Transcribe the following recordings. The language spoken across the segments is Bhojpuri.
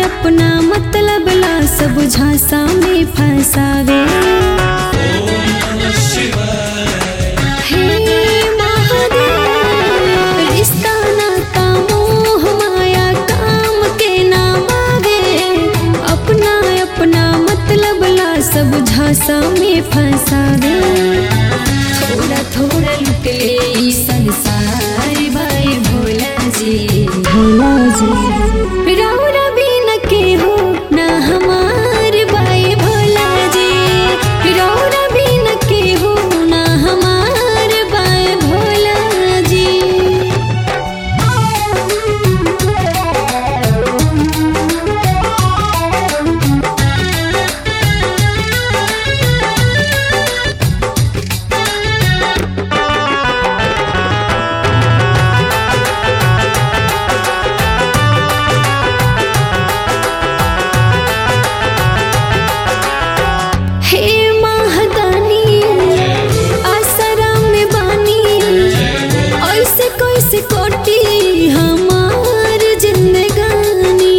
अपना मतलब ला सब झांसा में फंसावे हे महादेव, रिश्ता नाता मोह माया काम के नाम आवे अपना अपना मतलब ला सब झांसा में फंसावे थोड़ा थोड़ा लुट ले ई संसार भाई भोला जी भोला जी राउरा भी न के हो ना हमार भाई भोला जी राउरा भी न के हो ना हमार भाई भोला जी हे महादानी आसरा में बानी ऐसे कैसे कोटी हमार जिंदगानी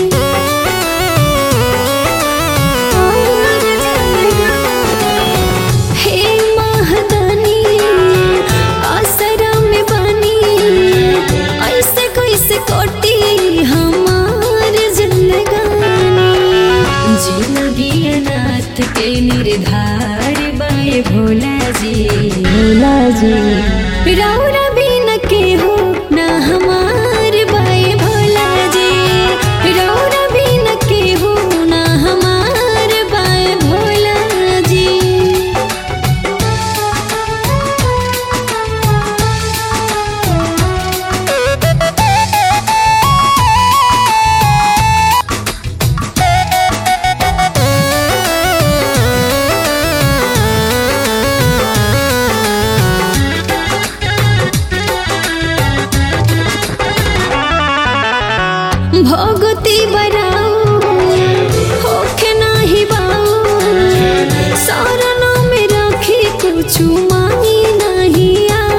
हे महादानी आसरा में बानी ऐसे कैसे कोटी हमार जिंदगानी जिंदगी अनाथ के निर्धार बाए भोला जी भोला जी राउरा भी न के हो ना हमार बाए भोला जी राउरा भी न के हो ना हमार बाए भोला जी भगती बराऊ होखे नाही बाऊ सारना में रखी कुछ मांगी नहीं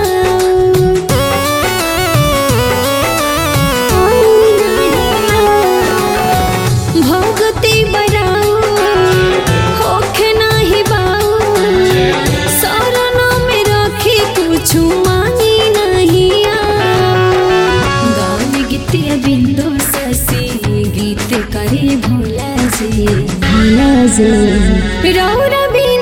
आऊ। भगती बराऊ होखे नाही बाऊ सारना में रखी कुछ मांगी नहीं आऊ। गान गीतिया बिंदु ससी गीत करे भोला जी भोला जी रौरा भी